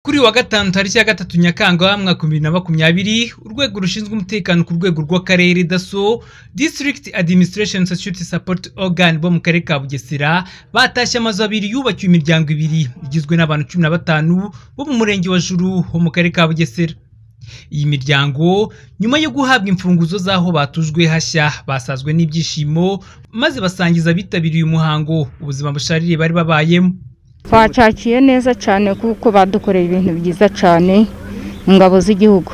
Kuri wa gatanu tariki ya gatatu Nyakanga mwaka bibiri na makumyabiri, urwego rushinzwe umutekano ku rwego rw'akarere DASSO, District Administration Security Support Organ bo mu karere ka Bugesera, batashye amazu abiri yubakiwe imiryango ibiri igizwe n'abantu cumi na batanu bo mu murenge wa Juru ho mu karere ka Bugesera. Iyi miryango nyuma yo guhabwa imfunguzo z'aho batujwe hashya basazwe n'ibyishimo maze basangiza abitabiriye umuhango ubuzima busharire bari babayemo. twacakiye neza cyane kuko badukoreye ibintu byiza cyane ingabo z'igihugu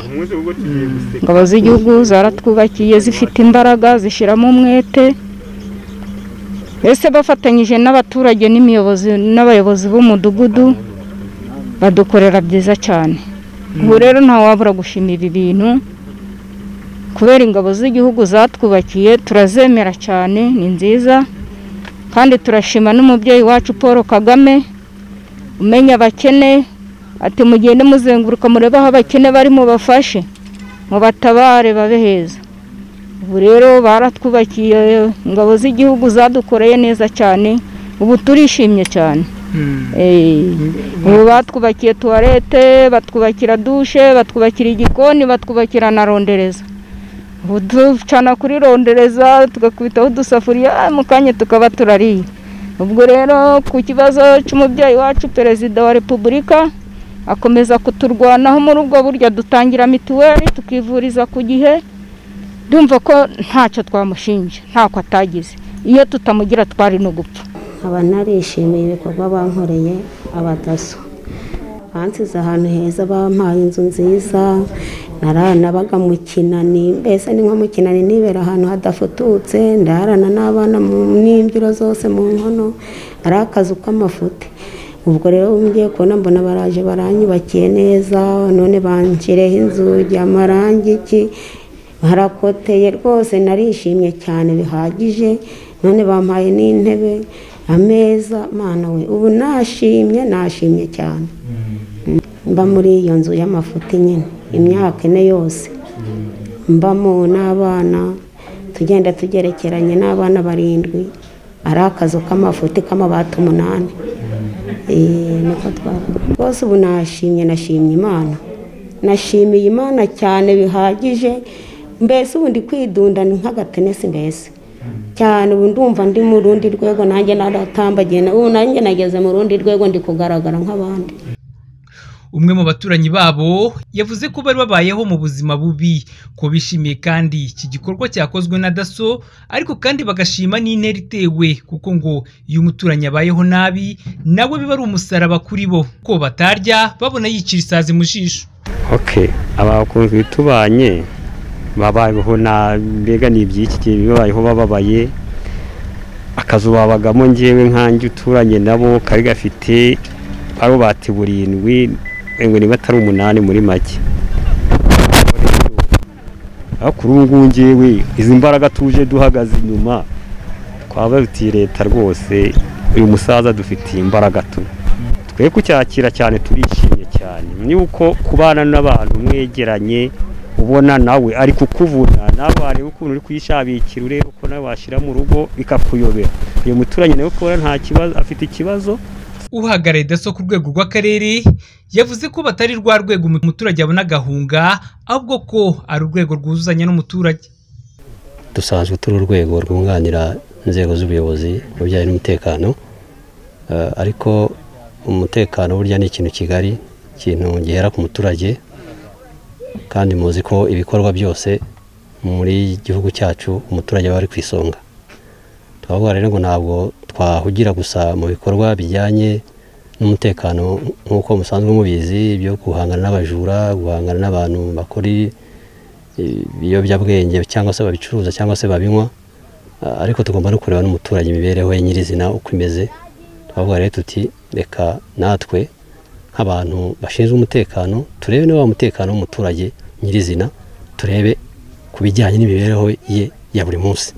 ingabo z'igihugu zaratwubakiye zifite imbaraga zishyiramo umwete mbese bafatanyije n'abaturage n'imiyobozi n'abayobozi b'umudugudu badukorera byiza cyane ubu rero ntawabura gushimira ibi bintu kubera ingabo z'igihugu zatwubakiye turazemera cyane ni nziza kandi turashima n'umubyeyi wacu paul kagame umenya abakene ati mugende muzenguruka murebe aho abakene bari mubafashe mubatabare babe heza ubu rero baratwubakiye ingabo z'igihugu zadukoreye neza cyane ubu turishimye cyane Eh, ubu batwubakiye tuwarete batwubakira dushe batwubakira igikoni batwubakira na rondereza ubu ducana kuri rondereza tugakubitaho udusafuriya ah, mu kanya tukaba turariye ubwo rero ku kibazo cy'umubyeyi wacu perezida wa repubulika akomeza kuturwanaho muri ubwo buryo dutangira mituweli tukivuriza ku gihe ndumva ko ntacyo twamushinja ntako atagize iyo tutamugira twari no gupfa abantu narishimiye ibikorwa bankoreye abadaso bansize ahantu heza bampaye inzu nziza naranabaga mu kinani mbese ni nko mu kinani nibera ahantu hadafututse ndarana n'abana mu n'imbyiro zose mu nkono ari akazu k'amafuti ubwo rero ngiye kubona mbona baraje baranyubakiye neza none banshyireho inzugi amarangi iki harakoteye rwose narishimye cyane bihagije none bampaye n'intebe ameza mana we ubu nashimye nashimye cyane mba muri iyo nzu y'amafuti nyine imyaka ine yose mbamo n'abana tugenda tugerekeranye n'abana barindwi ari akazu k'amafuti k'amabati umunani Eh, niko twavuga rwose ubu nashimye nashimye imana nashimiye imana cyane bihagije mbese ubu ndi kwidunda ni nk'agatenesi mbese cyane ubu ndumva ndi mu rundi rwego nanjye naratambagiye na- ubu nanjye nageze mu rundi rwego ndi kugaragara nk'abandi umwe mu baturanyi babo yavuze ko bari babayeho mu buzima bubi ko bishimiye kandi iki gikorwa cyakozwe na daso ariko kandi bagashima n'intera itewe kuko ngo iyo umuturanyi abayeho nabi nawe biba ari umusaraba kuri bo ko batarya babona yicira isazi mu jisho ok abakunzwe tubanye babayeho nabi mbega ni iby'iki gihe babayeho bababaye akazu babagamo ngewe nkanjye uturanye nabo kari gafite barubati burindwi ngo niba atari umunani muri make aho kuri ubu ngubu ngewe izi mbaraga tuje duhagaze inyuma twaba dutiye leta rwose uyu musaza dufitiye imbaraga tu twe kucyakira cyane turishimye cyane ni uko kubana n'abantu mwegeranye ubona nawe ari kukuvuna nawe wareba ukuntu uri kuyishabikira urebe uko nawe washyira mu rugo bikakuyobera uyu muturanyi nawe kubona nta kibazo afite ikibazo uhagarariye daso ku rwego rw'akarere yavuze ko batari rwa rwego umuturage abona agahunga ahubwo ko ari urwego rwuzuzanya n'umuturage dusanzwe turi urwego rwunganira inzego z'ubuyobozi mu bijyanye n'umutekano Eh, ariko umutekano burya ni ikintu kigari ikintu gihera ku muturage kandi muzi ko ibikorwa byose muri gihugu cyacu umuturage aba ari ku isonga twavuga rero ngo ntabwo twahugira gusa mu bikorwa bijyanye n'umutekano nk'uko musanzwe mubizi byo guhangana n'abajura guhangana n'abantu bakora ibiyobyabwenge cyangwa se babicuruza cyangwa se babinywa Ah, ariko tugomba no kureba n'umuturage imibereho ye nyirizina uko imeze twavuga rero tuti reka natwe nk'abantu bashinzwe umutekano turebe niba wa mutekano w'umuturage nyirizina turebe ku bijyanye n'imibereho ye ya buri munsi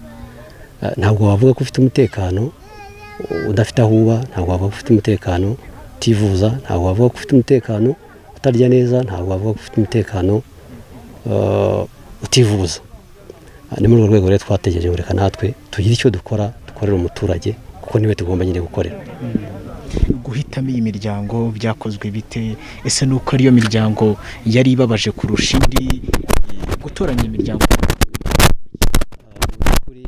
Ah, ntabwo wavuga ko ufite umutekano udafite aho uba ntabwo wavuga ko ufite umutekano utivuza ntabwo wavuga ko ufite umutekano utarya neza ntabwo wavuga ko ufite umutekano eh, utivuza Ah, ni muri urwo rwego rero twategereje ngo reka natwe tugire icyo dukora dukorera umuturage kuko niwe tugomba nyine gukorera guhitamo iyi miryango byakozwe bite ese ni uko ariyo miryango yari ibabaje kurusha indi gutoranya imiryango kuri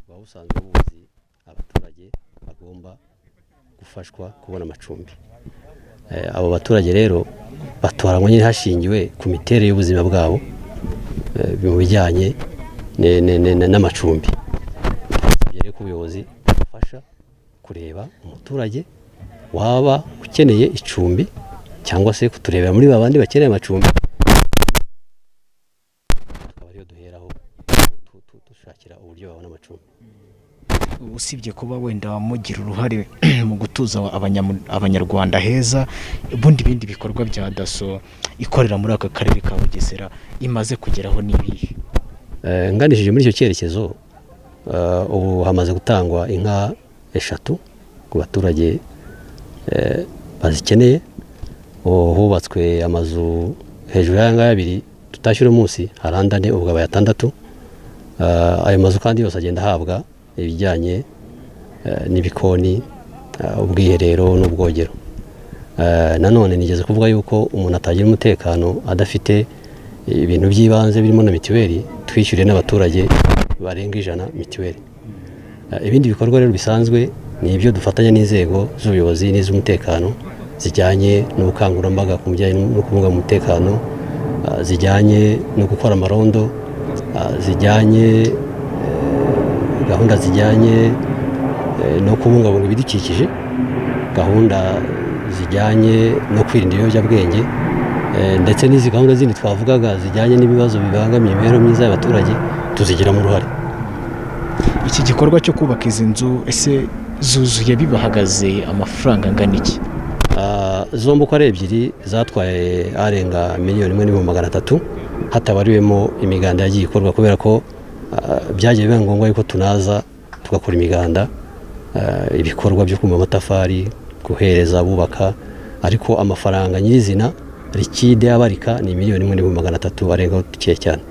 buba busanzwe buzi abaturage bagomba gufashwa kubona amacumbi Eh, abo baturage rero batoranywa nyine hashingiwe ku miterere y'ubuzima bwabo eh, mu bijyanye ne- ne- ne- ne- n'amacumbi Twasabye rero ko ubuyobozi bufasha kureba umuturage waba ukeneye icumbi cyangwa se kuturebera muri babandi bakeneye amacumbi akaba ariyo duheraho tu- tu- dushakira uburyo babona amacumbi usibye kuba wenda mugira uruhare mu gutuza abanyamu- abanyarwanda heza ubundi bindi bikorwa bya daso ikorera muri aka karere ka bugesera imaze kugeraho n'ibihe Eh, nganishije muri icyo cyerekezo eh, ubu hamaze gutangwa inka eshatu ku baturage eh, bazikeneye ubu hubatswe amazu hejuru y'aya ngaya abiri tutashyira umunsi hari andi ane ubu abaye atandatu Eh, ayo mazu kandi yose agenda ahabwa ibijyanye eh, n'ibikoni eh, ubwiherero n'ubwogero Eh, nanone nigeze kuvuga yuko umuntu atagira umutekano adafite ibintu by'ibanze birimo na mituweli twishyuriye n'abaturage barenga ijana mituweli Eh, ibindi bikorwa rero bisanzwe ni ibyo dufatanya n'inzego z'ubuyobozi n'iz'umutekano zijyanye n'ubukangurambaga ku bijyanye no kubungabunga umutekano ah, zijyanye no gukora amarondo ah, zijyanye eh, gahunda zijyanye eh, no kubungabunga ibidukikije gahunda zijyanye no kwirinda ibiyobyabwenge eh, ndetse n'izi gahunda zindi twavugaga zijyanye n'ibibazo bibangamiye imibereho myiza y'abaturage tuzigiramo uruhare iki gikorwa cyo kubaka izi nzu ese zuzuye bibahagaze amafaranga angana iki Ah, zombi uko ari ebyiri zatwaye arenga miliyoni imwe n'ibihumbi magana atatu hatabariwemo imiganda yagiye ikorwa kubera ko ah, byagiye biba ngombwa yuko tunaza tugakora imiganda ah, ibikorwa byo kuma amatafari guhereza abubaka ariko amafaranga nyirizina rikide abarika ni miliyoni imwe n'ibihumbi magana atatu arengaho dukeya cyane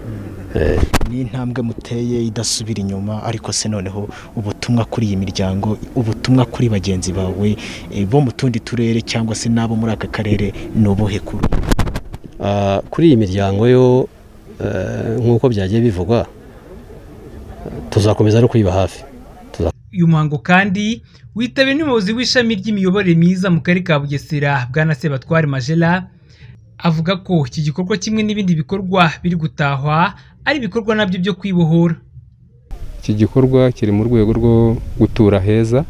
Eh, ni intambwe muteye idasubira inyuma ariko se noneho ubutumwa kuri iyi miryango ubutumwa kuri bagenzi bawe eh, bo mu tundi turere cyangwa se n'abo muri aka karere ni ubuhe kuri ubu? Ah, kuri iyi miryango yo eh, nk'uko byagiye bivugwa eh, tuzakomeza no kuyiba hafi uyu muhango kandi witabiriwe n'umuyobozi w'ishami ry'imiyoborere myiza mu karere ka bugesera bwana sebatware majela avuga ko iki gikorwa kimwe n'ibindi bikorwa biri gutahwa ari ibikorwa nabyo byo kwibohora iki gikorwa kiri mu rwego rwo gutura heza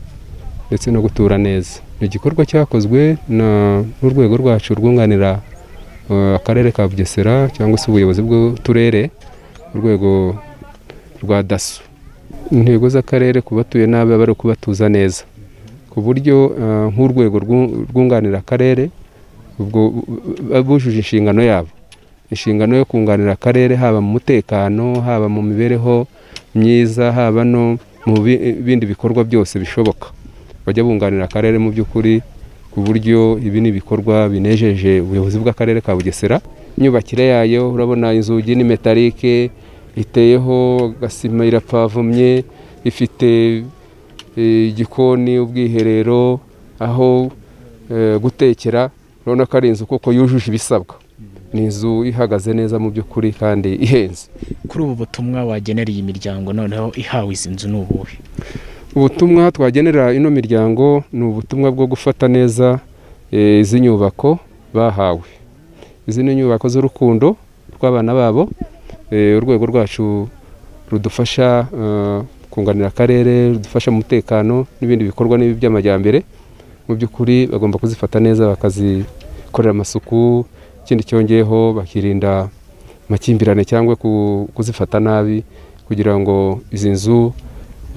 ndetse no gutura neza ni igikorwa cyakozwe na- n'urwego rwacu rwunganira eh, akarere ka bugesera cyangwa se ubuyobozi bw'uturere urwego rwa daso intego z'akarere ku batuye nabi aba ari ukubatuza neza ku buryo eh, nk'urwego rwu- rwunganira akarere ubwo bu- bujuje inshingano yabo inshingano yo kunganira akarere haba mu mutekano haba mu mibereho myiza haba no mu bi- bindi bikorwa byose bishoboka bajya bunganira akarere mu by'ukuri ku buryo ibi ni ibikorwa binejeje ubuyobozi bw'akarere ka bugesera imyubakire yayo urabona inzugi ni metalike iteyeho gasima irapavomye ifite eh, igikoni ubwiherero aho eh, gutekera urabona ko ari inzu kuko yujuje ibisabwa ni inzu ihagaze neza mu by'ukuri kandi ihenze kuri ubu butumwa wagenera iyi miryango noneho ihawe izi nzu ni ubuhe ubutumwa twagenera ino miryango ni ubutumwa bwo gufata neza eh, izi nyubako bahawe izi ni inyubako z'urukundo rw'abana babo eh, urwego rwacu rudufasha eh, kunganira akarere rudufasha mu mutekano n'ibindi bikorwa n'ibi by'amajyambere mu by'ukuri bagomba kuzifata neza bakazikorera amasuku ikindi cyongeyeho bakirinda amakimbirane cyangwa ku- kuzifata nabi kugira ngo izi nzu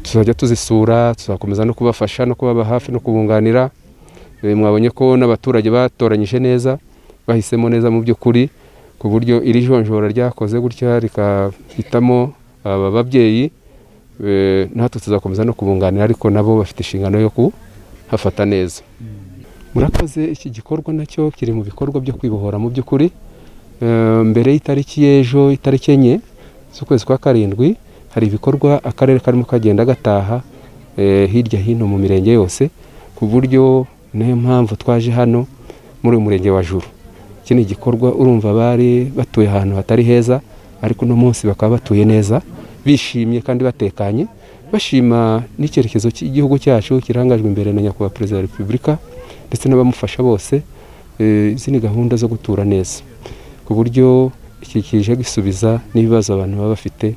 tuzajya tuzisura tuzakomeza no kubafasha no kubaba hafi no kubunganira Eh, mwabonye ko n'abaturage batoranyije neza bahisemo neza mu by'ukuri ku buryo iri jonjora ryakoze gutya rikahitamo aba babyeyi eh, natwe tuzakomeza no kubunganira ariko nabo bafite inshingano yo kuhafata neza murakoze iki gikorwa nacyo kiri mu bikorwa byo kwibohora mu by'ukuri Eh, mbere y'itariki y'ejo itariki enye z'ukwezi kwa karindwi hari ibikorwa akarere karimo kagenda gataha eh, hirya hino mu mirenge yose ku buryo niyo mpamvu twaje hano muri uyu murenge wa juru iki ni igikorwa urumva bari batuye ahantu hatari heza ariko uno munsi bakaba batuye neza bishimye kandi batekanye bashima n'icyerekezo cy'igihugu cyacu kirangajwe imbere na nyakubahwa perezida wa repubulika ndetse n'abamufasha bose eh, izi ni gahunda zo gutura neza ku buryo iki kije gisubiza n'ibibazo abantu baba bafite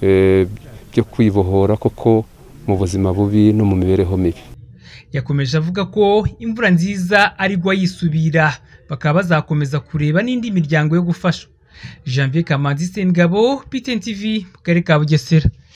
eh, byo kwibohora koko mu buzima bubi no mu mibereho mibi yakomeje avuga ko imvura nziza arigwa yisubira bakaba bazakomeza kureba n'indi miryango yo gufasha janvier kamanzi sengabo ptn tv mu karere ka bugesera